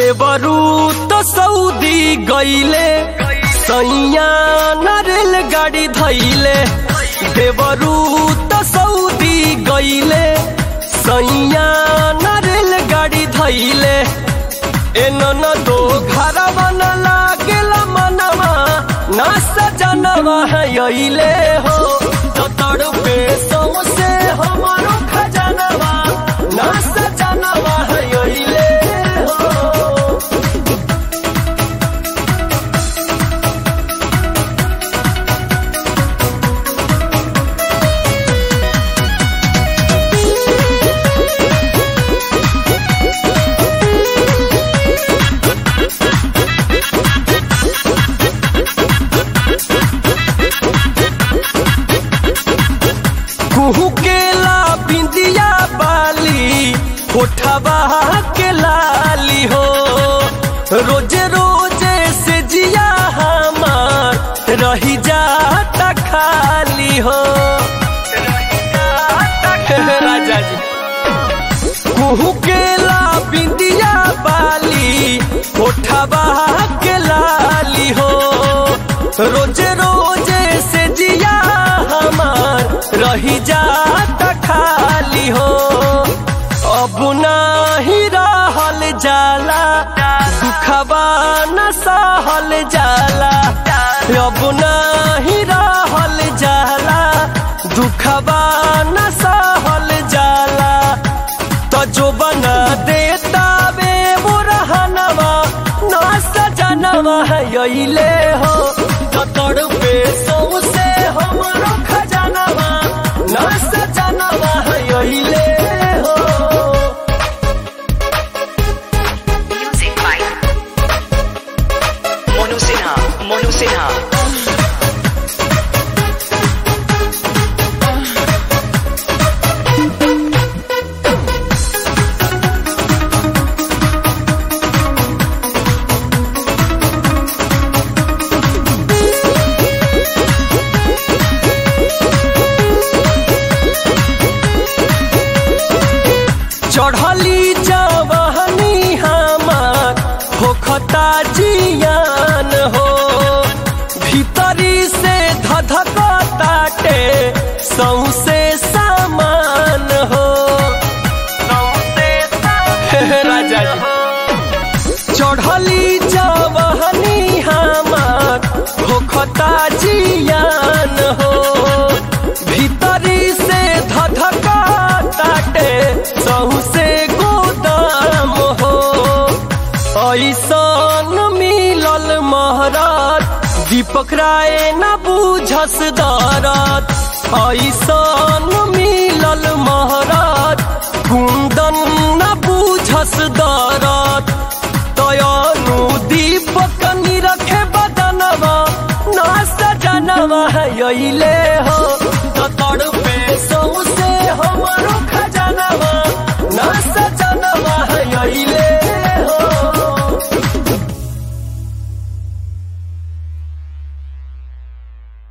देवरू तो सऊदी गईले सैया नरेल गाड़ी धैले देवरू तो सऊदी गईले सैया नरेल गाड़ी धैले एनन दो घर बन लागेला मनवा ना सजनवा है यइले हो तो तड़पे सौसे हमारो खजनवा ना सजनवा है यइले हो कुहू केला बिंदिया बाली होठबा के लाली हो रोजे रोजे से जिया हमार रही जाता खाली हो राजा जी कुहू केला बिंदिया बाली होठबा के लाली हो रोजे रोजे से जिया हमार रही जाता खाली हो अब नाही रहल जाला दुखबा न सहल जाला अब नाही रहल जाला दुखबा न सहल जाला तो जो बना देता बे वो रहनवा ना सजनवा है यइले हो तो तड़पे सौसे हमरो खजनवा ना सजनवा है यइले हो Music by Monu Sinha. Monu Sinha. चढ़ली जवानी हमार होखता जियान हो भीतरी से धधकताटे सौसे सामान हो राजा जी चढ़ली जवानी हमार होखता जियान हो भीतरी से धधकताटे सौसे गोदाम हो ऐसन मिलल महरात दीपक राय न बुझस दरद ऐसन मिलल महरात कुंदन न बुझस दरद तयनु दीपक निरखे बदनवा ना सजनवा है यइले हो तो तड़पे सौसे हमरो खजनवा ना सजनवा